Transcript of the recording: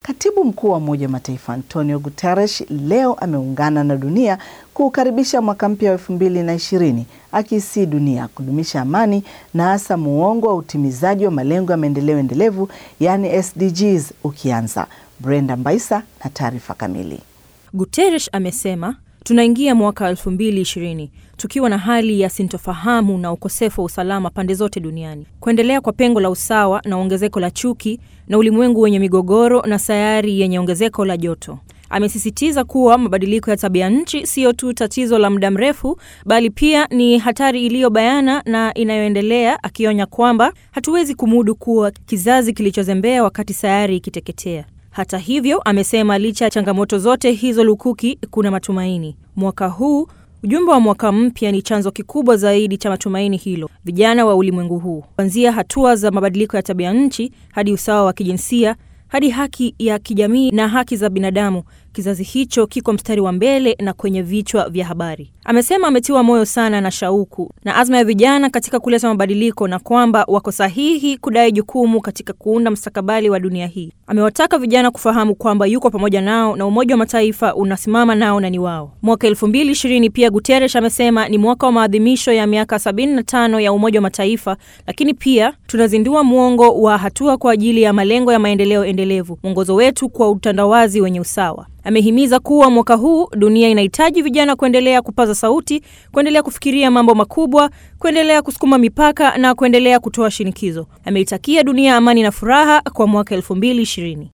Katibu mkuu wa Umoja wa Mataifa Antonio Guterres leo ameungana na dunia kuukaribisha mwaka mpya wa elfu mbili na ishirini akiisii dunia kudumisha amani na hasa muongo wa utimizaji wa malengo ya maendeleo endelevu yaani SDGs ukianza. Brenda Mbaisa na taarifa kamili. Guterres amesema tunaingia mwaka 2020 tukiwa na hali ya sintofahamu na ukosefu wa usalama pande zote duniani, kuendelea kwa pengo la usawa na ongezeko la chuki, na ulimwengu wenye migogoro na sayari yenye ongezeko la joto. Amesisitiza kuwa mabadiliko ya tabia nchi siyo tu tatizo la muda mrefu, bali pia ni hatari iliyobayana na inayoendelea, akionya kwamba hatuwezi kumudu kuwa kizazi kilichozembea wakati sayari ikiteketea. Hata hivyo, amesema licha ya changamoto zote hizo lukuki, kuna matumaini. Mwaka huu ujumbe wa mwaka mpya ni chanzo kikubwa zaidi cha matumaini hilo. Vijana wa ulimwengu huu, kuanzia hatua za mabadiliko ya tabia nchi hadi usawa wa kijinsia hadi haki ya kijamii na haki za binadamu, kizazi hicho kiko mstari wa mbele na kwenye vichwa vya habari. Amesema ametiwa moyo sana na shauku na azma ya vijana katika kuleta mabadiliko na kwamba wako sahihi kudai jukumu katika kuunda mustakabali wa dunia hii. Amewataka vijana kufahamu kwamba yuko pamoja nao na Umoja wa Mataifa unasimama nao na ni wao. Mwaka elfu mbili ishirini pia Guterres amesema ni mwaka wa maadhimisho ya miaka 75 ya Umoja wa Mataifa, lakini pia tunazindua mwongo wa hatua kwa ajili ya malengo ya maendeleo endelevu, mwongozo wetu kwa utandawazi wenye usawa. Amehimiza kuwa mwaka huu dunia inahitaji vijana kuendelea kupaza sauti, kuendelea kufikiria mambo makubwa, kuendelea kusukuma mipaka na kuendelea kutoa shinikizo. Ameitakia dunia amani na furaha kwa mwaka elfu mbili ishirini.